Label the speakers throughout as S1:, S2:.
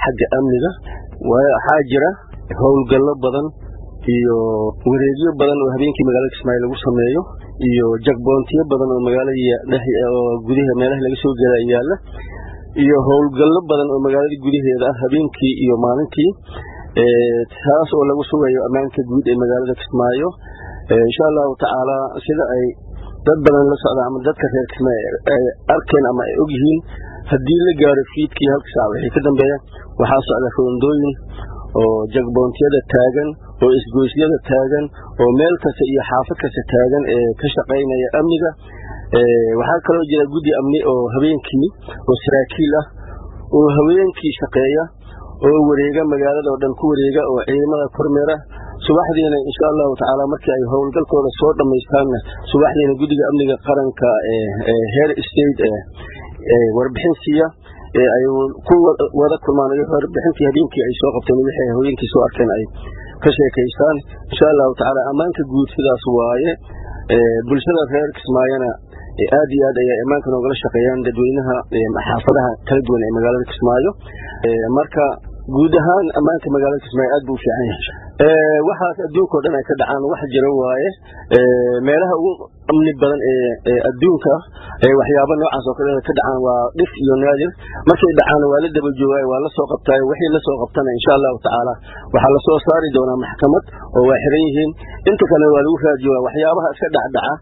S1: xagga amniga waxaa jira howlgallo badan iyo wareegyo badan oo habeenkii magaalada kismaayo lagu sameeyo iyo jagboontiyo badan oo magaalada oo gudaha meelaha laga soo gela yaalla iyo howlgallo badan oo magaalada gudaheeda ah habeenkii iyo maalintii taas oo lagu sugayo ammaanka guud ee magaalada kismaayo insha allahu tacaala sida ay dad badan la socdaan ama dadka reer kismaayo ay arkeen ama ay ogyihiin haddii la gaaro fiidkii halka saac wixii ka dambeeya waxaa socda roondooyin oo jagboontiyada taagan oo isgoysyada taagan oo meel kasta iyo xaafad kasta taagan ee ka shaqaynaya amniga waxaa kaloo jira guddi amni oo habeenkii oo saraakiil ah oo haweenkii shaqeeya oo wareega magaalada oo dhan ku wareega oo ciidamada kormeera subaxdiina insha allahu tacaala markii ay howlgalkooda soo dhamaystaanna subaxdiina guddiga amniga qaranka heer state warbixin siiya ay ku wada kulmaan warbixintii habeenkii ay soo qabteen wixii haweenkii soo arkeen ay ka sheekaystaan insha allahu tacaala ammaanka guud sidaas waaye bulshada reer kismaayona aad iyo aad ayay ammaanka noogala shaqeeyaan dadweynaha xaafadaha kala duwan ee magaalada kismaayo marka guud ahaan ammaanka magaalada kismaayo aad buu u fiican yahay waxaas adduunka o dhan ay ka dhacaan wax jira waaye meelaha ugu amni badan ee adduunka waxyaaba noocaas oo kale ka dhacaan waa dhif iyo naadir markay dhacaan waa la daba joogaay waa la soo qabtaay wixii la soo qabtana insha allahu tacaala waxaa lasoo saari doonaa maxkamad oo waa xiran yihiin inta kale waa lagu raadjoogaa waxyaabaha iska dhacdhaca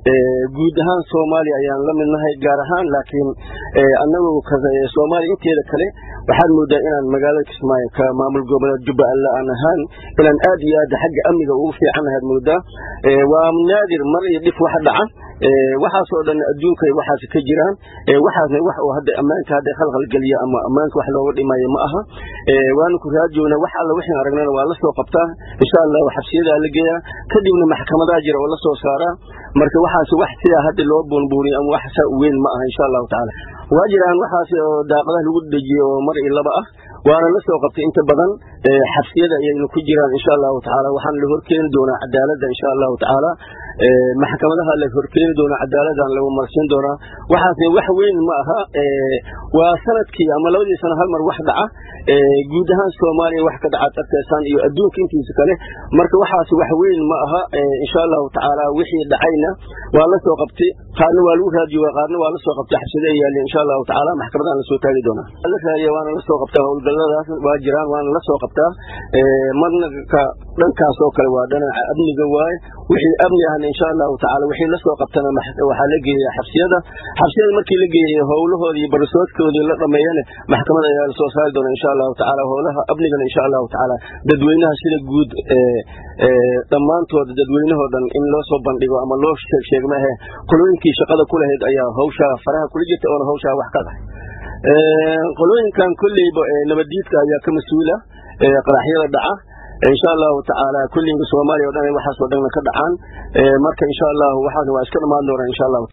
S1: guud ahaan soomaaliya ayaan la midnahay gaar ahaan laakiin anagu soomaaliya inteeda kale waxaad moodaa inaan magaalada kismaayo ka maamul goboleed jubbaland aan ahaan inaan aad iyo aad xagga amniga ugu fiicannahaad moodaa waa naadir mar iyo dhif wax dhaca waxaasoo dhan adduunka waxaas ka jiraan waxaasna wax oo hadda ammaanka hadda khalkhal geliya ama ammaanka wax looga dhimayo ma aha waanu ku raadjoogna wax alla wixii aragnana waa la soo qabtaa insha allahu xabsiyadaa la geeyaa kadibna maxkamadaa jira oo la soo saaraa marka waxaas wax sidaa hadda loo buunbuuniyo ama wax saa u weyn ma aha insha allahu tacaala waa jiraan waxaas oo daaqadaha lagu dejiye oo mar iyo laba ah waana la soo qabtay inta badan xabsiyada ayayna ku jiraan insha allahu tacaala waxaana la horkeeni doonaa cadaaladda insha allahu tacaala maxkamadaha la horkeeni doonaa cadaaladdan lagu marsiin doonaa waxaasna wax weyn ma aha waa sanadkii ama labadii sano hal mar wax dhaca guud ahaan soomaaliya wax ka dhaca darteesaan iyo adduunka intiisa kale marka waxaas wax weyn ma aha insha allahu tacaala wixii dhacayna waa la soo qabtay qaarna waa lagu raadiyooga qaarna waa la soo qabtay xabsida ay yaalin insha allahu tacaala maxkamadaan lasoo taagi doonaa la raadiya waana la soo qabtaa howlgalladaas waa jiraan waana la soo qabtaa marna ka dhankaas oo kale waa dhanaca amniga waaye wixii amni ahna insha allahu tacaala wixii la soo qabtana waxaa la geeya xabsiyada xabsiyada markii la geeyay howlahooda iyo barasoodkoodii la dhameeyana maxkamad ayaa lasoo saari doona insha allahu tacaala howlaha amnigana insha allahu tacaala dadweynaha sida guud dhammaantood dadweynahoo dhan in loo soo bandhigo ama loo sheeg maahe qolooyinkii shaqada ku lahayd ayaa hawshaa faraha kula jirta oona hawshaa wax ka dhahay qolooyinkan kolleyba nabaddiidka ayaa ka mas-uula qaraxyada dhaca insha allahu tacaala kulliga soomaaliya o dhan waxaasoo dhanna ka dhacaan marka insha allahu waxaas waa iska dhammaan doonaa insha allahu